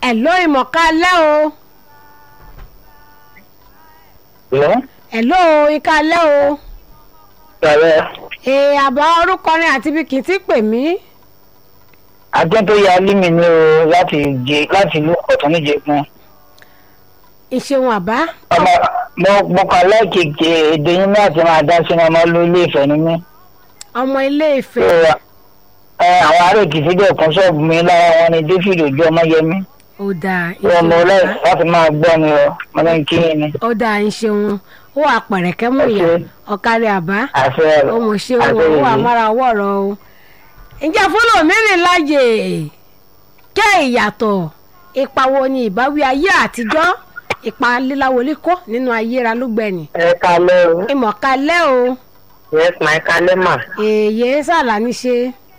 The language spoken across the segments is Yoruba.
ẹ̀ ló ìmọ̀ká lẹ́ o Hello? ẹ̀ ló ìka lẹ́ o Sọ̀rọ̀ ee àbá orúkọ rẹ̀ àti bí kì í ti pè mí ajẹ́ tó ya límì ní o láti jẹ láti ìlú ọ̀tún níje fún. ìṣeun àbá Ọmọ mo mo kàn lẹ́ẹ̀kejì èdè yín láti máa dá sínú ọmọ ló ilé ìfẹ́ ni mí. ọmọ ilé So, ìfẹ́ ẹ àwọn ará èkìtì dẹ̀ kún ṣọ́ọ̀bù mi lára wọn ni David ojú ọmọ yẹmí. ó dáa Wọ́n mọ ìṣeun ọlọ́ọ̀ àbá láti máa gbọ́ mi o, mo ní kí ni. ó dáa ìṣeun ó wà pẹ̀rẹ̀kẹ́ mú ìyá Ẹ ṣé. ọ̀kárí àbá Àṣẹ rẹ̀. ó mọ̀ ṣe ó Àṣẹ wà yìí. mára wọ̀rọ̀ o. ǹjẹ́ fúlò mìíràn láàyè kẹ́ ìyàtọ̀ ipa wo ni ìbáwí ayé àtijọ́ ipa líláwọlé kọ́ nínú ayé ra lúgbẹ̀ni. Ẹ kalẹ́ o. ìmọ̀kalẹ́ o Yes, my kalẹ́ mà. èyí sàlà ní ṣe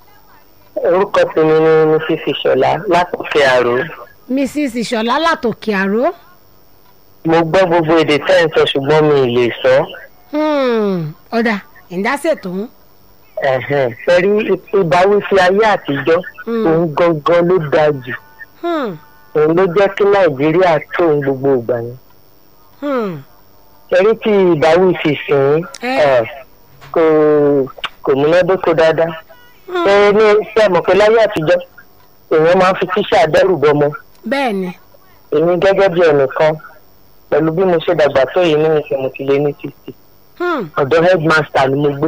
Orúkọ tèmi ni Mrs. Ìṣọ̀lá látòkè àrò. mrs ìṣọ̀lá látòkè àró. Mo gbọ́ gbogbo èdè tẹ́ ẹ̀ ń sọ ṣùgbọ́n mi ì lè sọ. Hmm, ọ̀dà ìdásètò ń. Ẹ̀hẹ̀n, Sẹ́rí ìbáwí sí ayé àtijọ́. Hmm. Òun gangan ló dáa jù. Hmm, Òun ló jẹ́ kí Nàìjíríà tó òun gbogbo ìgbà yẹn. hmm, Sẹ́rí tí ìbáwí sì sìn Ẹ. ẹ̀ kò kò múnádóko dáadáa. hmm. Ṣé ní ṣé mọ̀ pé láyé àtijọ́ èèyàn máa ń fi tíṣà dẹ́rù bọmọ. bẹ́ẹ̀ ni Èmi gẹ́gẹ́ bí ẹnìkan pẹ̀lú bí mo ṣe dàgbà tó yìí ní ìsìn mo ti lé ní fifty. Hmm, Ọ̀dọ̀ headmaster ni mo gbé.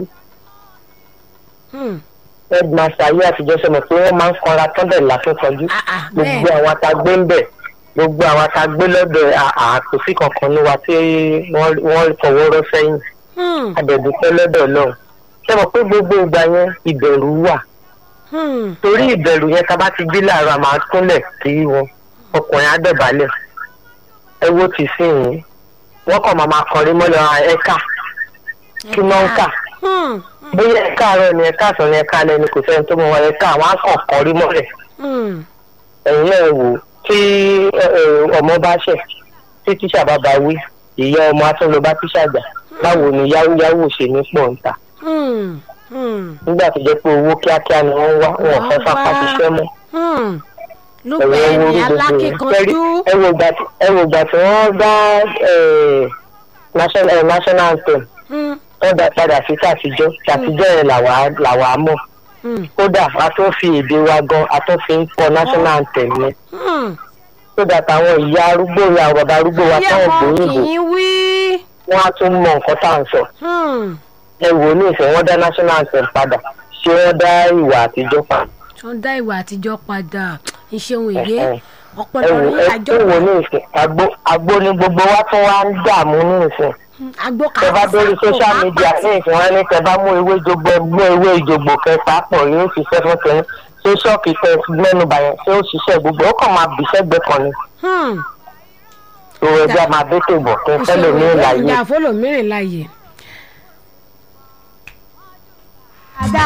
hmm. headmaster ayé àtijọ́ sọ̀rọ̀ pé wọ́n máa ń kanra tán bẹ̀ lákínkanjú Ah, ah, gbogbo bẹ́ẹ̀ àwọn atagbé ń bẹ̀ gbogbo àwọn atagbé lọ́dọ̀ àkòsí kankan ní wa tí wọ́n wọ́n fọwọ́ rọ́ sẹ́yìn Hmm, àdẹ̀dùpẹ́ lọ́dọ̀ náà sọ̀rọ̀ pé gbogbo ìgbà yẹn ìbẹ̀rù wà hmm. torí ìbẹ̀rù yẹn tá a bá ti gbé láàárọ̀ a máa túnlẹ̀ sí wọn ọkùnrin á dọ̀bálẹ̀ ẹ wo ti sí yìí wọ́n kàn máa máa kọrin mọ́lẹ̀ ẹ̀ka kí wọ́n ń kà Hmm, bóyá ẹ̀ka àárọ̀ ni ẹ̀ka àsán ni ẹ̀ka alẹ́ ni kò sẹ́ni tó mọ̀ wọn ẹ̀ka àwọn á kàn kọrin mọ́lẹ̀ hmm. ẹ̀yin náà wò tí ẹ, ẹ, ọmọ bá ṣẹ̀ tí tíṣà bá bá wí ìyá ọmọ atúnlọ bá tíṣà gbà báwo ni yáwóyáwó ṣe ní pọ̀ ń ta Hmm, hmm. nígbà tó jẹ́ pé owó kíákíá ni wọ́n wá wọn ò fẹ́ fapá ṣiṣẹ́ mọ́ Hmm. ẹ̀wọ̀n lúgbẹ̀ẹ́ ewu ní orí gbogbo yẹn alákìkanjú. ẹ wo ìgbà tí- ẹ wo ìgbà tí wọ́n dá ẹ, national ẹ, national anthem Hmm, wọ́n dá padà sí tàtijọ́ tàtijọ́ yẹn làwa làwa mọ̀ hmm, kódà a tún fi èdè wa gan a tún fi ń kọ national anthem yẹn hmm. kódà táwọn ìyá arúgbó ìyá àwọn bàbá arúgbó wa Bí táwọn ẹ̀kọ́ gbòyìnbó kì í wí. wọn á tún mọ nǹkan tá à ń sọ Hmm. ẹ wò ó ní ìfẹ́ wọn dá national anthem padà ṣé wọ́n dá ìwà àtijọ́ padà tó ń dá ìwà àtijọ́ padà ìṣeun èyí Ẹ̀hẹ́n. ẹ ọ̀pọ̀lọpọ̀ wò ní ẹ àjọ tún wò ní ìfẹ́ àgbo àgbo ni gbogbo wa tún wá ń dààmú ní ìfẹ́ àgbo tẹ bá dórí social media ní ìfẹ́ wọn ní tẹ bá mú ewé jogbo mú ewé ìjògbò kẹta pọ̀ yóò ṣiṣẹ́ fún tẹ̀yìn ṣé ṣọ́ọ̀kì tẹ mẹ́nu bàyẹn ṣé ó ṣiṣẹ́ gbogbo ó kàn máa bì sẹ́gbẹ́ kan ni tó ẹjẹ́ máa bẹ́ tèbọ̀ kí n fẹ́ lè ní ìlàyé ìjà fọlọ́mìnrin láàyè.